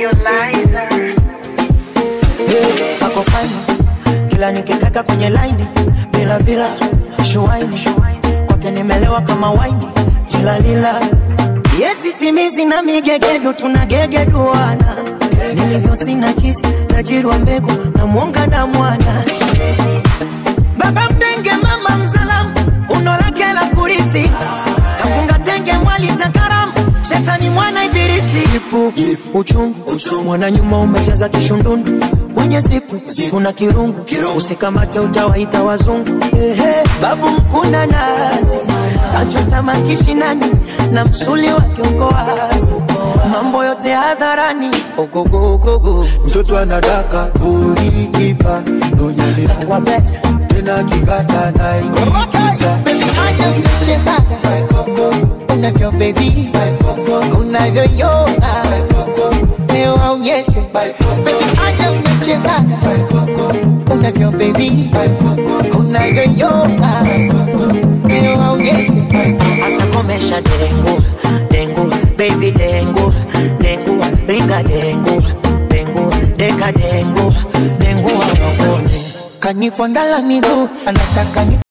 Hey, ako fine kila nikikaka kwenye laini bila bila shuaini kwake nimelewa kama waini tilalila yesi simizi na migegedu tunagegeduana nilivyo sina chisi tajirwa mbegu na mwonga na mwana baba mdenge mama mzalamu uno lake la kurithi kafunga tenge mwali cha karamu shetani mwana ibilisi ipu uchungu mwana nyuma umejaza kishundundu kwenye zipu kuna kirungu usikamate utawaita wazungu Ehe, babu mkuna nazi kachota makishinani na msuli wa kiongo wazi mambo yote hadharani ogogogogo mtoto anadaka ulikipa nonyelea wabeta tena kikata naikiza Baby, acha unachezaga unavyo baby unavyoyoga leo aonyeshe Baby, acha unachezaga unavyo baby unavyoyoga leo aonyeshe Asa komesha dengu, dengu, baby dengu, dengu, ringa dengu, dengu, deka dengu, dengu wa mapone. kanifondala miguu anataka ni